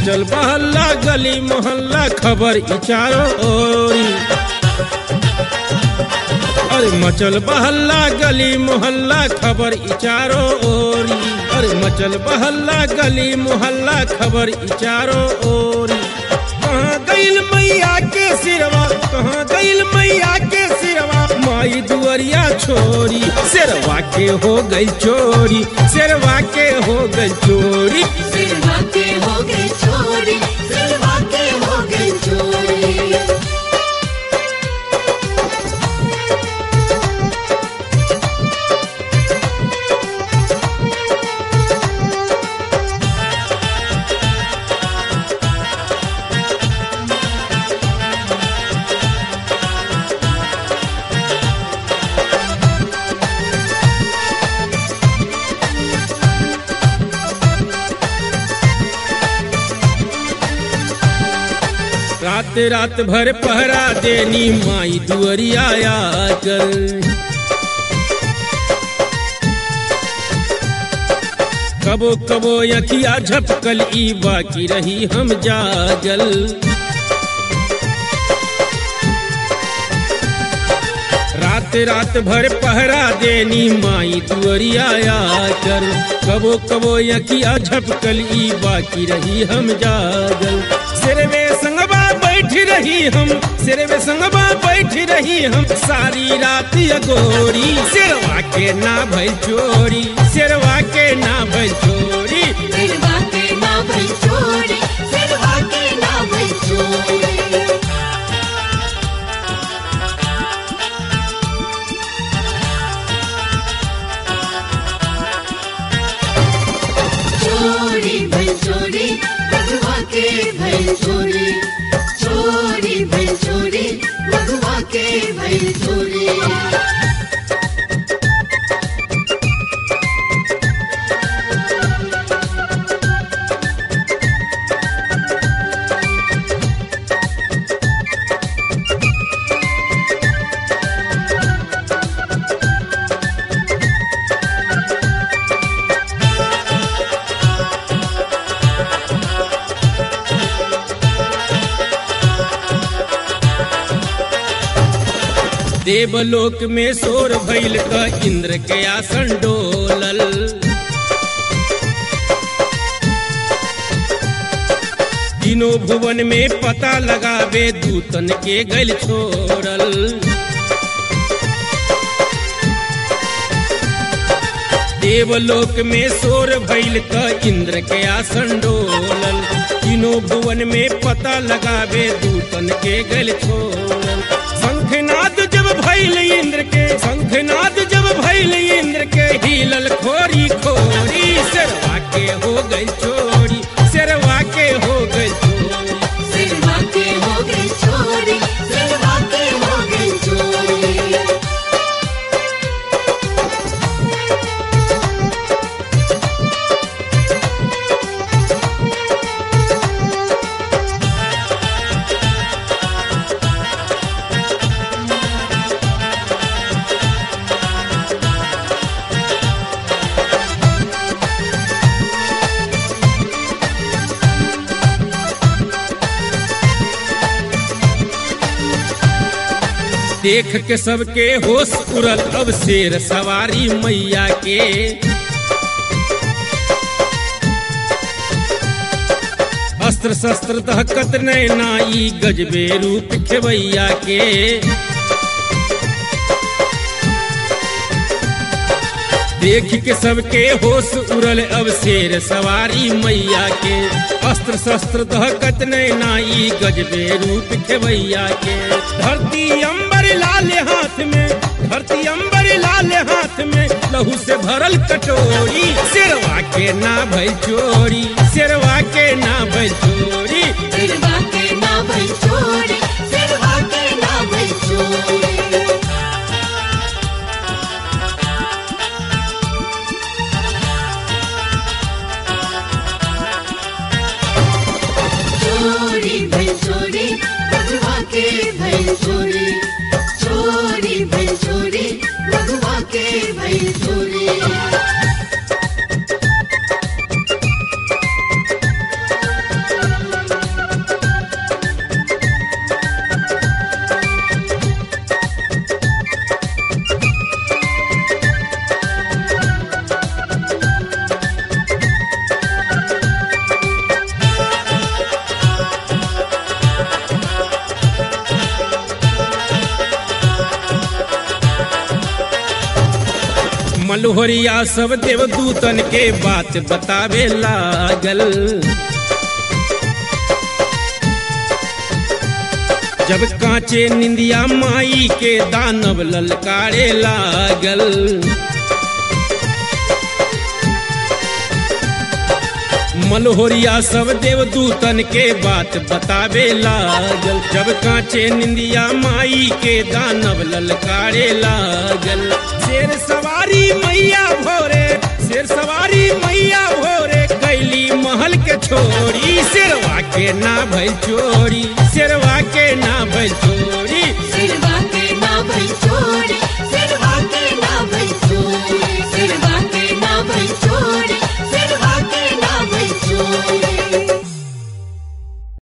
मचल बहल्ला गली मोहल्ला खबर ई चारों ओरी अरे मचल बहल्ला गली मोहल्ला खबर ई चारों ओरी अरे मचल बहल्ला गली मोहल्ला खबर ई चारों ओरी कहाँ गइल मैया के सिरवा कहाँ गइल मैया के सिरवा माई दुअरिया छोरी सिरवा के हो गई चोरी सिरवा के हो गई चोरी सिरवा के हो गए चोरी सिरवा के हो गए चोरी रात रात भर पहरा देनी माई दुअरिया आकर कबो कबो यखिया झपकल ई बाकी रही हम जागल रात रात भर पहरा देनी माई दुअरिया आकर कबो कबो यखिया झपकल ई बाकी रही हम जागल सिरवे संगबा बैठ रही हम सिरवे संगबा बैठ रही हम सारी रात अगोरी सिरवा के ना भइल चोरी सिरवा के ना भइल चोरी सिरवा के ना भई चोरी सिरवा के ना भई चोरी चोरी भई चोरी मगवा के भई चोरी चोरी भई चोरी मगवा के भई चोरी देवलोक में शोर भइल क इंद्र के आसन डोलल तीनों भुवन में पता लगावे दूतन के गल छोड़ल देवलोक में शोर भइल क इंद्र के आसन डोलल तीनों भुवन में पता लगावे दूतन के गल छोड़ल शंखनाद जब भइल इंद्र के शंखनाद जब भइल इंद्र के हिलल खोरी खोरी शेरवा के हो गई चोरी शेरवा के हो गई चोरी सिरवा के हो गई चोरी सिरवा के हो गई चोरी देख के सबके होश उड़ल अब शेर सवारी मैया के अस्त्र शस्त्र दहकत नैना ई गजबे रूप खेवैया के देख के सबके होश उड़ल अब शेर सवारी मैया के अस्त्र शस्त्र दहकत नैना ई गजबे रूप खेवैया के धरती अंबर लाल हाथ में धरती अंबर लाल हाथ में लहू से भरल कटोरी शेरवा के ना भइल चोरी शेरवा के ना भइल चोरी सिरवा के ना भई चोरी सिरवा के ना भई चोरी चोरी भई चोरी मगवा के भई चोरी चोरी भई चोरी मगवा के भई चोरी मलहोरिया सब देवदूतन के बात बतावे लागल जब कांचे निंदिया माई के दानव ललकारे लागल मलहोरिया सब देवदूतन के बात बतावे लागल जब कांचे निंदिया माई के दानव ललकारे लागल शेर सवारी मैया भोरे शेर सवारी मैया भोरे कैली महल के छोरी शेरवा के ना भइल चोरी शेरवा के ना भइल चोरी सिरवा के ना भई चोरी